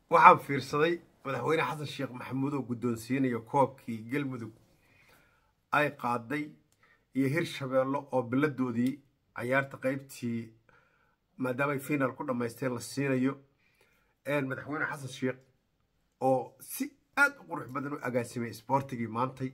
waxaan fiirsaday madaxweyne xasan sheekh maxamuud oo guddoonsiinaya koobkii galmudug ay qaaday iyo hirshabeello oo biladoodii cayaarta qaybtii maadaama ay finaal ku dhammaysteen la siinayo madaxweyne xasan sheekh oo si aad u qurux badan u agaasimay isboortigii maantay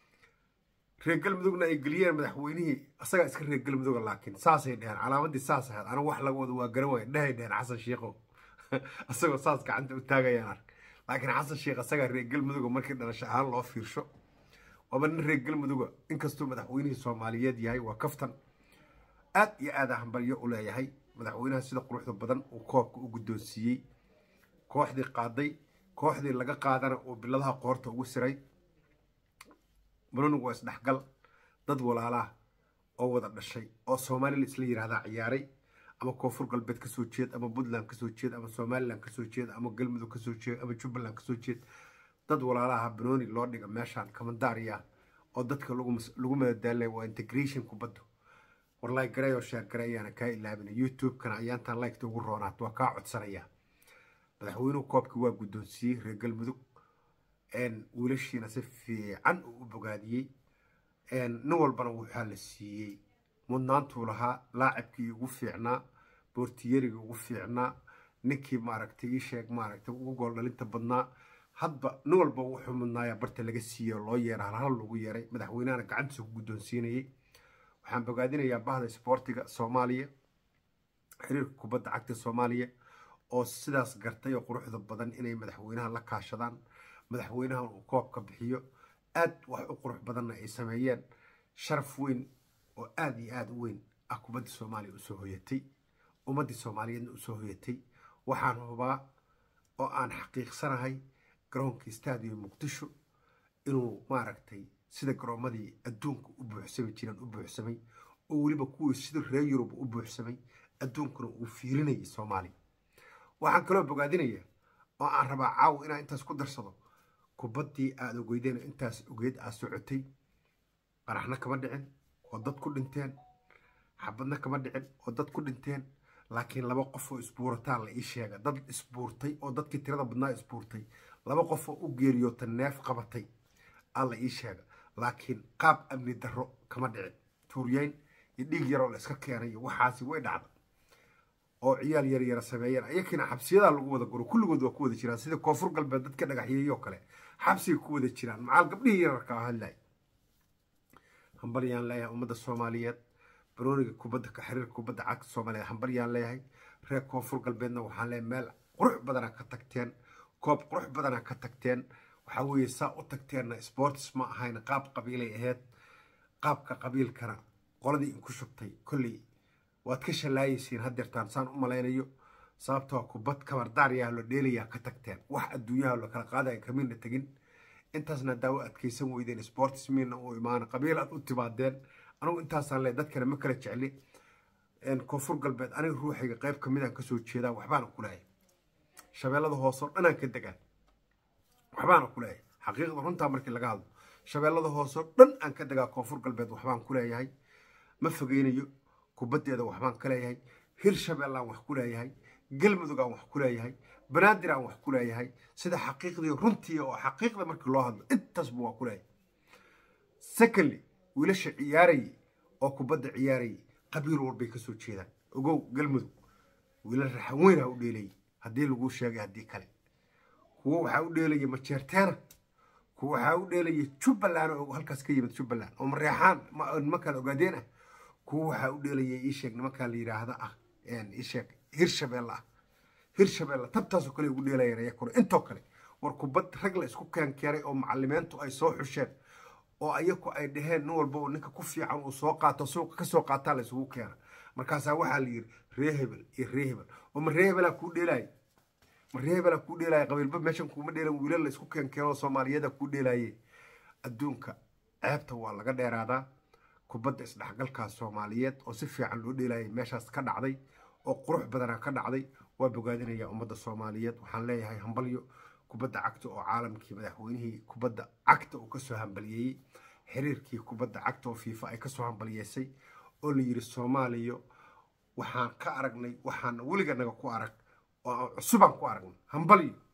reer galmudugna ay geliyeen madaxweynihii asagaa iska reer galmuduga laakiin saasay dheheen calaamadii saas ahayd anigu wax laga wada waa garan waaya dhehay dheheen xasan sheekhow asagoo saas gacanta u taagayaan ark laakiin xasan sheekh asagaa reer galmuduga markii dhalasho ahaan loo fiirsho waaba nin reer galmuduga inkastuu madaxweynihii soomaaliyeed yahay waa kaftan aad iyo aada hambalyo u leeyahay madaxweynaha sida quruxda badan uu koobka u guddoonsiiyey kooxdii qaaday kooxdii laga qaadana uu biladaha qoorta ugu siray banonigu waa isdhexgal dad walaalaah oo wada dhashay oo soomaalila isla yidhaahdaa ciyaaray ama koonfur galbeed kasoo jeed ama puntland kasoo jeed ama somalilan kasoo jeed ama galmudug kasoo jeed ama jubbaland kasoo jeed dad walaalaha banooni loo dhiga meeshaan kamandaariya oo dadka lagu madadaalay waa integration kubaddu warlay garay oo sheer garay ayaana kaa ilaabina youtube-kana ayaantaan liketa ugu roonaat waa kaa codsanaya madaxweynuhu koobkii waa guddoonsiiyey reer galmudug wiilashiina si fiican uu u bogaadiyey nin walbana waxaa la siiyey mudnaantuu lahaa laacibkii ugu fiicnaa boortiyerigii ugu fiicnaa ninkii maaragtay ii sheeg maaragtay ugu gool dhalinta badnaa hadba nin walba wuxuu mudnaaya barta laga siiyey oo loo yeera halhal lagu yeeray madaxweynahana gacantiisa ku guddoonsiinayey waxaan bogaadinayaa bahda isboortiga soomaaliya xiriirka kubadda cagta soomaaliya oo sidaas gartay oo quruxda badan inay madaxweynaha la kaashadaan madaxweynahan uu koobka bixiyo aad wax u qurux badanna ay sameeyeen sharaf weyn oo aada iyo aada u weyn ah kubaddii soomaaliya usoo hoyatay ummaddii soomaaliyeedna usoo hoyatay waxaan hubaa oo aan xaqiiqsanahay garoonkii stadium muqdisho inuu maaragtay sida garoomadii adduunka u buuxsami jireen u buuxsamay oo weliba kuwii sida reer yurub u buuxsamay adduunkuna uu fiirinayay soomaaliya waxaan kaloo bogaadinayaa oo aan rabaa caawa inaan intaas ku darsado kubaddii aada ogeydeen intaas ogeyd aad socotay qaraxna kama dhicin oo dad ku dhinteen xabadna kama dhicin oo dad ku dhinteen laakiin laba qof oo isbuurataan la ii sheega dad isbuurtay oo dadkii tirada badnaa isbuurtay laba qof oo u geeriyoota neef qabatay aa la ii sheega laakiin qaab amni darro kama dhicin tuuryeyn iyo dhiig yaroo la iska keenay iyo waxaasi way dhacda oo ciyaal yaryara sameeyeen ayakiina xabsiyadaa lagu wada guro kulligood waa ku wada jiraan sida koonfur galbeed dadka dhagaxyeeyoo kale xabsiga ku wada jiraan macaal gabdhihii yararka hadlay hambalyaan leeyahay ummadda soomaaliyeed barooniga kubadda xiriirka kubadda cagta soomaaliyeed hambalyaan leeyahay reer koonfur galbeedna waxaan leeyahay meel qurux badana ka tagteen koob qurux badana ka tagteen waxaa weeye saa u tagteenna sports ma ahayn qaab qabiilay ahayd qaabka qabiilkana qoladii inku shubtay kolley waad ka shallaayaysiin haddeertaan saan u malaynayo sababtoo kubad kabardaaryaha lo dheelayaa ka tagteen wax adduunyaha lo kala qaadaya kamidna tegin intaasna daawo adkaysan weydeen sports miina u imaana qabiil aad u timaadeen anugu intaasaan le dadkana ma kala jecli koonfur galbeed aniga ruuxayga qayb ka midaan kasoo jeedaa waxbaana ku leeyahay shabeellada hooseo dhanaan ka degaan waxbaana ku leeyahay xaqiiqda runtaa markii laga hadlo shabeellada hooseo dhan aan ka degaa koonfur galbeed waxbaan ku leeyahay ma fogeynayo kubaddeeda waxbaan ka leeyahay hirshabeellaan wax ku leeyahay galmudug aan wax ku leeyahay banaadir aan wax ku leeyahay sida xaqiiqdii runtii oo xaqiiqda markii loo hadlo intaasba waa ku leeyahay secondly wiilasha ciyaarayay oo kubadda ciyaarayay qabiil walbay ka soo jeedaan ogow galmudug wiilal raxan weyn ha u dheelayay haddii laguu sheegay haddii kale kuwo waxaa u dheelaya majeerteena kuwo waxaa u dheelaya jubbaland oo halkaas ka yimid jubbaland oo mareexaan nimankaan ogaadeen ah kuwo waxaa u dheelaya iisheeg nimankaa la yidhaahda ah iisheeg hirshabeelle ah hirshabeelle tabtaasoo kale ugu dheelayeen ayakuna intoo kale war kubad rag la isku keenkeenay oo macalimiintu ay soo xusheen oo ayaku ay dhaheen nin walba ninka ku fiican uu soo qaato suuqa kasoo qaataa la isugu keena markaasaa waxaa la yidhi ree hebel iyo ree hebel oo ma ree hebelaa kuu dheelaaya ma ree hebelaa kuu dheelaaya qabiilba meeshan kuuma dheelan wiilal la isku keenkeenoo soomaaliyada kuu dheelaaye adduunka ceebta waa laga dheeraadaa kubadda isdhexgalkaa soomaaliyeed oo si fiican loo dheelaayay meeshaas ka dhacday oo qurux badana ka dhacday waa bogaadinayaa ummadda soomaaliyeed waxaan leeyahay hambalyo kubadda cagta oo caalamkii madaxweynihii kubadda cagta uu kasoo hambaliyeeyey xiriirkii kubadda cagta oo fiifa ay kasoo hambaliyeysay oo la yidhi soomaaliya waxaan ka aragnay waxaan weliga naga ku arag oo cusubaan ku aragnay hambalyo